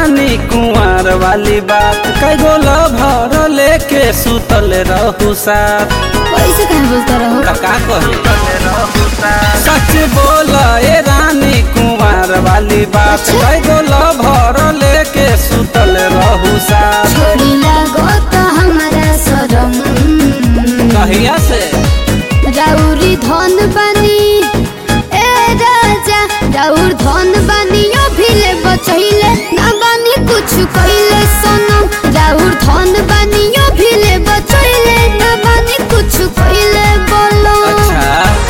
रानी कुंवर वाली बात कई गोल भर लेके सुतल रहू साथ कैसे कहे बोलता रहो का कही सच बोल ए रानी कुंवर वाली बात अच्छा। कई गोल भर लेके सुतल रहू साथ छोड़ी लागो तो हमारा शरम कहिया से राउरी धन बनी ए राजा राउर धन बनी ओ भिले बचैले ना बनी कुछ कइले सनम राउर धन बनी ओ भिले बचैले ना बनी कुछ कइले बोलो अच्छा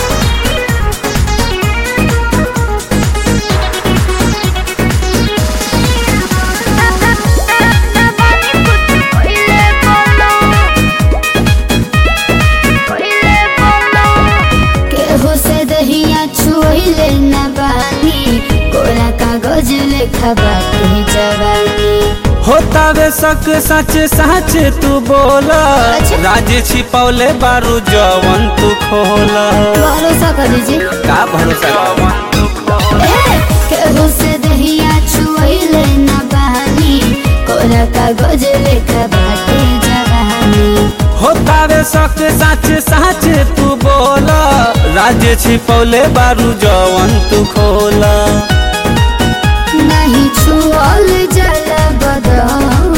ना बनी कुछ कइले बोलो कइले बोलो केहू से दहिया छुइले न बानी कोरा कागज लेखा बाटे जवानी होता वे सक सच सच तू बोला अच्छा। राज छिपौले बारू जवन तू खोला भरोसा कर दीजिए का भरोसा ए, केहू से दहिया छुइले न बानी कोरा कागज लेखा बाटे जवानी होता वे सक सच सच तू बोला राज छिपौले बारू जवन तू खोला नहीं छुअल जल बदन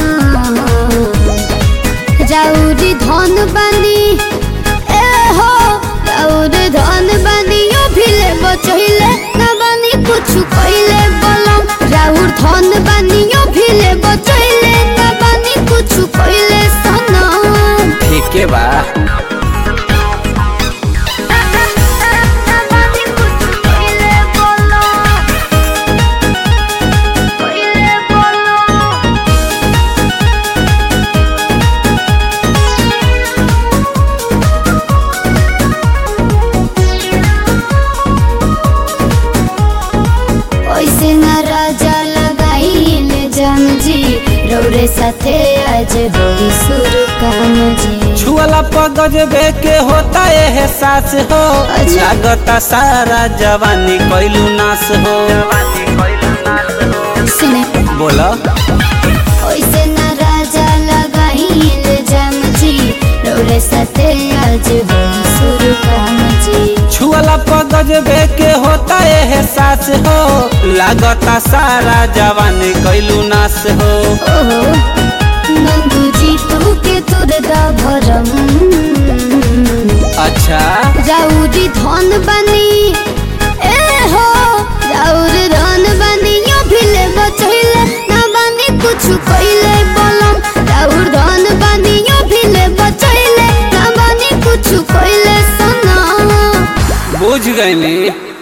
जाउरी धन बनी ए हो जाउरी धन बनी ओ भिले बचैले ना बनी कुछ कइले बलम राउर धन बनी ओ भिले बचैले ना बनी कुछ कइले सनम ठीक है बा ना बनी कुछ कइले बलम कइले बलम ओइसे न राजा लगाइले जम जी रौरे साथे आज होई सुरु काम जी छुअला पगज बे के होता एहसास हो अच्छा। लागता सारा जवानी कैलू नाश हो सुने बोला ओइसे न राजा लगाइले जम जी रौरे साथे आज होई सुरु काम जी छुअला पगज बे के होता एहसास हो लागता सारा जवानी कैलू नाश हो ओहो नंदू जी तू के तुर दा भरम अच्छा राउरी धन बनी ए हो राउर धन बनी यो भिले बचैले ना बनी कुछ कइले बलम राउर धन बनी यो भिले बचैले ना बनी कुछ कइले सनम बुझ गईली